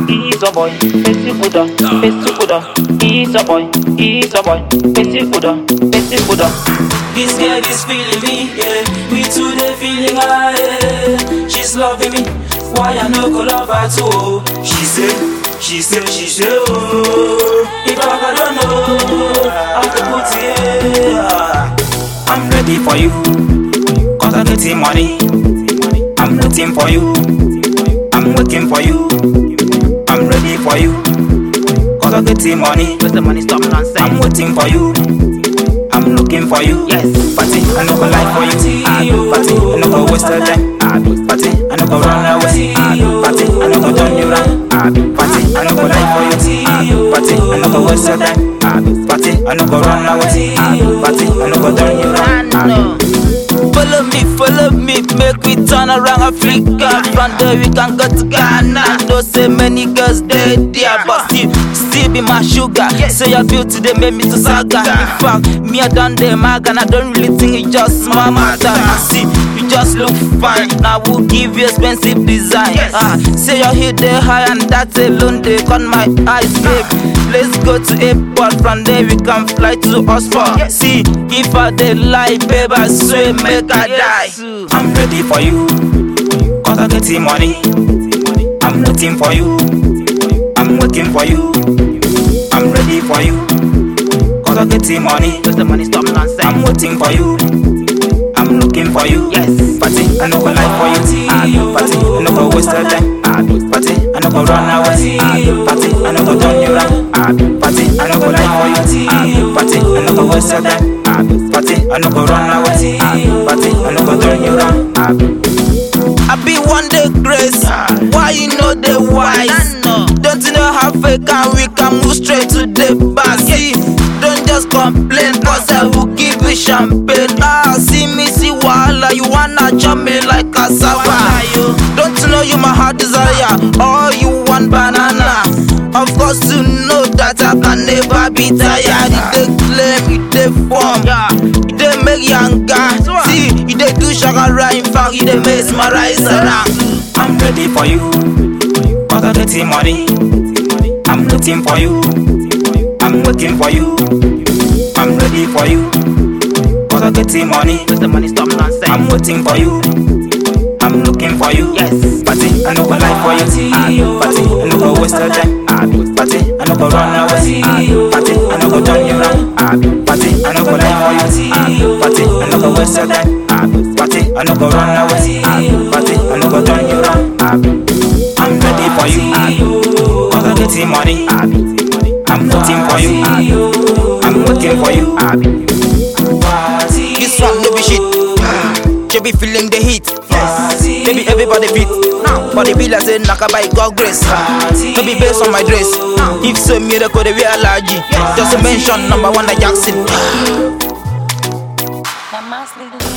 he's a boy. Pesi Buddha, Pesi Buddha. He's a boy, he's a boy. Pesi Buddha, Pesi Buddha. This girl is feeling me, yeah. We two they feeling her, yeah. She's loving me. Why I no go love her too? She say, she say, she say, oh. If I don't know, I can put it. Yeah. I'm ready for you, cause I get the money. I'm waiting for you, I'm waiting for you. I'm ready for you, cause I get the money. Where's the money? Stop nonsense. I'm waiting for you. I'm looking for you. Yes. Party, I no go lie for you. I do party, I no go waste your time. I do party, I no go run away. I do party, I no go turn you round. I do party, I no go lie for you. I do party, I no go waste your time. I do party, I no go run away. I do party, I no go turn you round. I do Follow me, follow me, make we turn around Africa. From there we can go to Ghana. Don't say many girls there, there, but still, still be my sugar. Say your beauty, they make me to saga. In fact, me I done them, I and I don't really think it's just my matter. I see, you just look fine. Now we'll give you expensive design. Ah, say your head there high and that alone they cut my eyes, babe. Let's go to airport, from there we can fly to Oxford. See, if I dey lie, babe, I swear make I die. I'm ready for you, cause I get the money. I'm waiting for you, I'm waiting for you. I'm ready for you, cause I get the money. Where's the money? Stop nonsense. I'm waiting for you, I'm looking for you. Yes. Party, I no go lie for you. I do party, I no go waste your time. I do party, I no go run away. I do party, I no go turn you round. I do party, I no go lie for you. I do party, I no go waste your time. I do party, I no go run away. I do party, I no go turn you round. I do. I be one day grace. Why you know the wise? Don't you know how fake and we can move straight to the bar? See, don't just complain, cause I will give you champagne. Ah, see me, see wahala. You wanna chop me like cassava. Don't you know you my heart desire? Or you want banana? Of course, you know that I can never be tired. You dey claim, you dey form, you dey make younger. See, you dey do shakara, in fact, you dey mesmerize around. I'm ready for you, cause I get the money. I'm waiting for you, I'm waiting for you. I'm ready for you, cause I get the money. Where's the money? Stop nonsense. I'm waiting for you. I'm looking for you. Yes. Party, I no go lie for you. I do party, I no go waste your time. I do party, I no go run away. I do party, I no go turn you round. I do party, I no go lie for you. I do party, I no go waste your time. I do party, I no go run away. I do party, I no go turn you round. I do. I'm ready for you. I do. Cause I get the money. I do. I'm waiting for you. I do. I'm waiting for you. I do. This one no be shit. She be feeling the heat. Baby, everybody fit. Body be like say knock by God grace. No be based on my dress. If so, miracle they wear allergy. Just to mention number one, the Jackson. Now, mass leaders.